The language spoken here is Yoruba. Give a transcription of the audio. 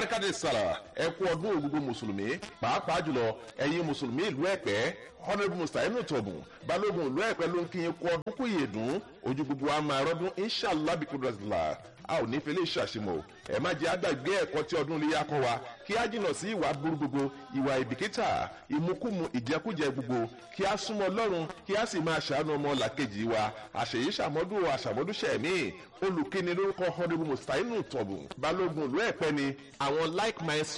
barakade sara ẹ kú ọdún ògùgbò mùsùlùmí pàápàá jùlọ ẹ̀yin mùsùlùmí ìlú ẹ̀pẹ́ honourable mustainu tọ̀bùn balógun ìlú ẹ̀pẹ́ ló ń kí yín kú ọdún kú yè dùn ojú gbogbo wa máa rọ́dún inshallah bí kúndùrọ̀sílà a ò ní fẹlẹ́ ṣàṣìmọ̀ ẹ má jẹ́ àgbàgbé ẹ̀kọ́ tí ọdún iléyà kọ́ wa kí á jìnnà sí ìwà burú gbogbo ìwà ìbìkítà ìmukúmu ìjẹkújẹ gbogbo kí á súnmọ́ ọlọ́run kí á sì máa ṣàánú ọmọ làkejì wa àṣèyí ṣàmọ́dún àṣàmọ́dúnṣẹ́ mi olùkíni lórúkọ honourable mustainu tọ̀bùn balógun ìlú ẹ̀pẹ́ ni àwọn like minds